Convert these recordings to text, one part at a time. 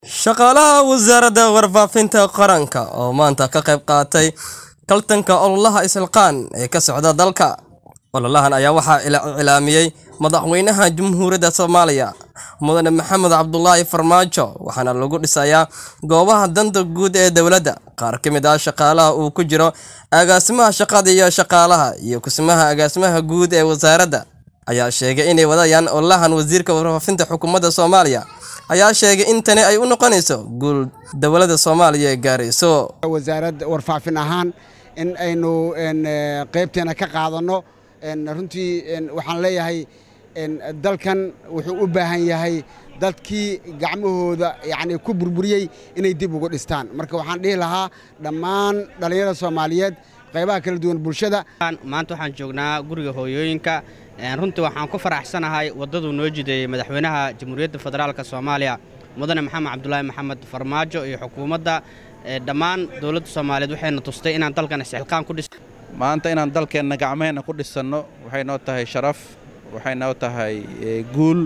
shaqaalaha wasaaradda warfaafinta qaranka oo maanta ka qayb qaatay kaltanka ololaha isxilqaan ee ka socda dalka ololahan ayaa waxaa iclaamiyey madaxweynaha jamhuuriyadda soomaaliya mudane maxamed cabdulaahi farmaajo waxaana lagu dhisayaa goobaha danta guud ee dowladda qaar ka mid ah shaqaalaha uu ku jiro agaasimaha shaqada iyo shaqaalaha iyo kusimaha agaasimaha guud ee wasaaradda ayaa sheegay inay wadayaan ololahan wasiirka warfaafinta xukuumadda soomaaliya ayaa sheegay in tani ay u noqonayso guul dowladda soomaaliya ee gaarayso wasaaradda warfaafin ahaan in aynu qaybteena ka qaadanno runtii waxaan leeyahay dalkan wuxuu u baahan yahay dadkii gacmahooda yacni ku burburiyey inay dib ugu dhistaan marka waxaan dhihi lahaa dhammaan dhallinyarada soomaaliyeed qaybaha kala duwan bulshada maanta waxaan joognaa guriga hooyooyinka runtii waxaan ku faraxsanahay waddaduu noo jideeyey madaxweynaha jamhuuriyadda federaalk soomaaliya mudane maxamed cabdulaahi maxamed farmaajo iyo xukuumadda dhammaan dowladda soomaaliyeed waxayna tustay inaan dalkan isxilqaan ku dhis maanta inaan dalkeenna gacmaheenna ku dhisanno waxay noo tahay sharaf waxay noo tahay guul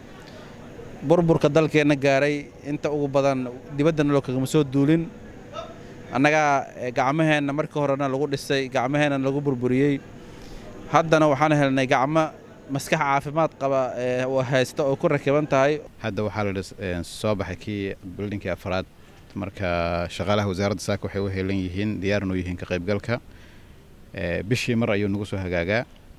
burburka dalkeenna gaaray inta ugu badan dibaddana loo kagama soo duulin annagaa gacmaheenna markii horena lagu dhisay gacmaheenna lagu burburiyey haddana waxaan helnay gacmo maskax caafimaad qaba oo haysta oo ku rakiban tahay hadda waxaa la soo baxay kii bildhinkii afraad marka shaqaalaha wasaaradda saaka waxay u heelan yihiin diyaarnu yihiin ka qaybgalka bishii mar ayuu nagu soo hagaagaa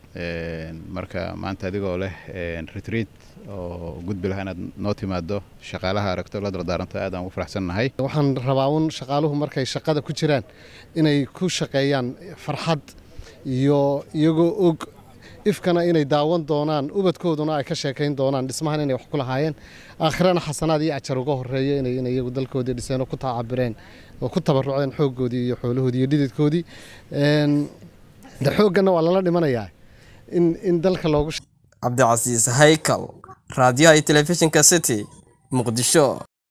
marka maanta adigoo leh retriit oo gudbi lahaa inaad noo timaado shaqaalaha aragto la dardaaranto aad aan ugu faraxsannahay waxaan rabaa un shaqaaluhu markay shaqada ku jiraan inay ku shaqeeyaan farxad iyo iyagoo og ifkana inay daawan doonaan ubadkooduna ay ka sheekayn doonaan dhismahan inay wax ku lahaayeen aakhirana xasanaad iyo ajar uga horeeya inay iyagu dalkoodii dhiseen oo ku taacabireen oo ku tabaruceen xooggoodii iyo xoolahoodii iyo dhididkoodii de xoogganna waa lala dhimanayaa in in dalka loogu cabdicasiis haykal raadiyaha iyo telefishinka city muqdisho